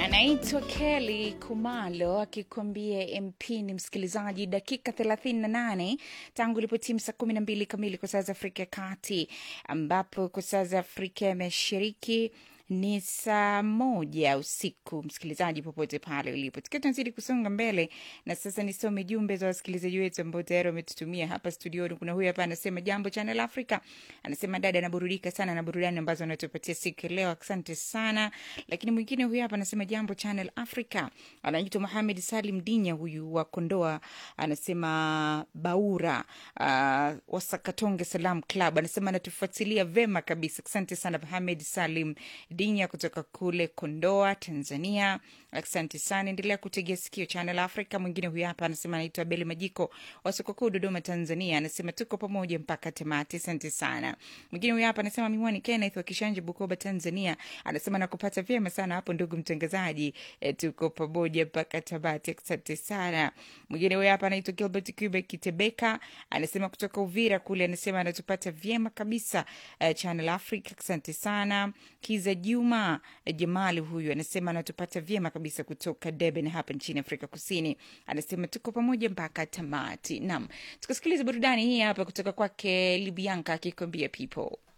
anaitwa Kelly Kumalo akikwambia MP ni msikilizaji, dakika 38 tangu ilipotimu saa 12 kamili kwa saa za Afrika ya Kati, ambapo kwa saa za Afrika ya Mashariki ni saa moja usiku. Msikilizaji popote pale ulipo, tukiwa tunazidi kusonga mbele, na sasa nisome jumbe za wasikilizaji wetu ambao tayari wametutumia hapa studioni. Kuna huyu hapa anasema, jambo Channel Africa, anasema dada anaburudika sana na burudani ambazo anatupatia siku ya leo, asante sana. Lakini mwingine huyu hapa anasema, jambo Channel Africa, anaitwa Mohamed Salim Dinya, huyu wa Kondoa, anasema Baura uh, Wasakatonge Salam Club, anasema anatufuatilia vema kabisa, asante sana Mohamed Salim Dinya kutoka kule Kondoa, Tanzania. Asante sana, endelea kutegea sikio Channel Africa. Mwingine huyu hapa anasema anaitwa Beli Majiko wa soko kuu Dodoma, Tanzania, anasema tuko pamoja mpaka tamati. Asante sana. Mwingine huyu hapa anasema Miwani Kenneth wa Kishanje, Bukoba, Tanzania, anasema nakupata vyema sana hapo ndugu mtangazaji, e, tuko pamoja mpaka tamati. Asante sana. Mwingine huyu hapa anaitwa Gilbert Cube Kitebeka, anasema kutoka Uvira kule, anasema anatupata vyema kabisa uh, Channel Africa. Asante sana. Kiza Juma Jamali huyu anasema anatupata vyema kabisa kutoka Durban hapa nchini Afrika Kusini, anasema tuko pamoja mpaka tamati. Naam, tukasikiliza burudani hii hapa kutoka kwake Libianka akikwambia people